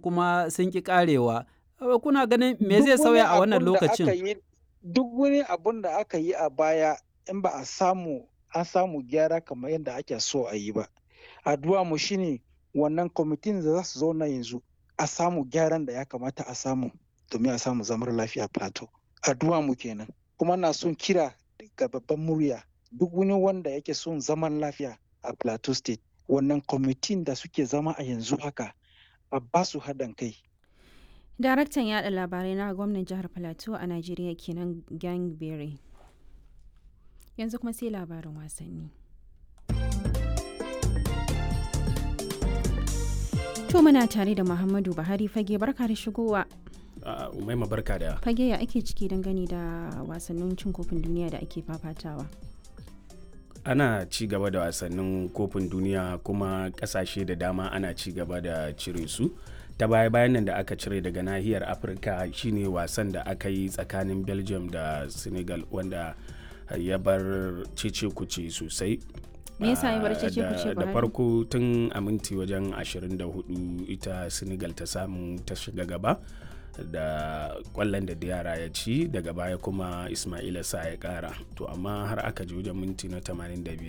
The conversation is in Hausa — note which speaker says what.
Speaker 1: kuma sun ƙi ƙarewa. Kuna ganin me zai sauya a wannan lokacin?
Speaker 2: Duk wani abun da aka yi a baya in ba a samu an samu gyara kamar yadda ake so a yi ba. Addu'a mu shine wannan kwamitin da za su zauna yanzu a samu gyaran da ya kamata a samu domin a samu zamar lafiya plateau. Addu'a mu kenan. Kuma na son kira ga babban murya duk wani wanda yake son zaman lafiya a plateau state wannan kwamitin da suke zama a yanzu haka a ba su haɗin kai.
Speaker 3: Daraktan yada labarai na gwamnan jihar Plateau a Najeriya kenan Gang Berry. Yanzu kuma sai labarin wasanni. To muna tare da Muhammadu Buhari fage barka da shigowa.
Speaker 4: Umaima barka da.
Speaker 3: Fage ya ake ciki dangane da wasannin cin kofin duniya da ake fafatawa.
Speaker 4: ana ci gaba da wasannin kofin duniya kuma kasashe da dama ana ci gaba da cire su ta baya bayan nan da aka cire daga nahiyar afirka shine wasan da aka yi tsakanin belgium da senegal wanda ya bar cece kuce sosai
Speaker 3: me yasa ya bar cece kuce
Speaker 4: da farko tun a minti wajen 24 ita senegal ta samu ta shiga gaba da kwallon da yara ya ci daga baya kuma ismaila sa ya kara to amma har aka ji wajen minti na 85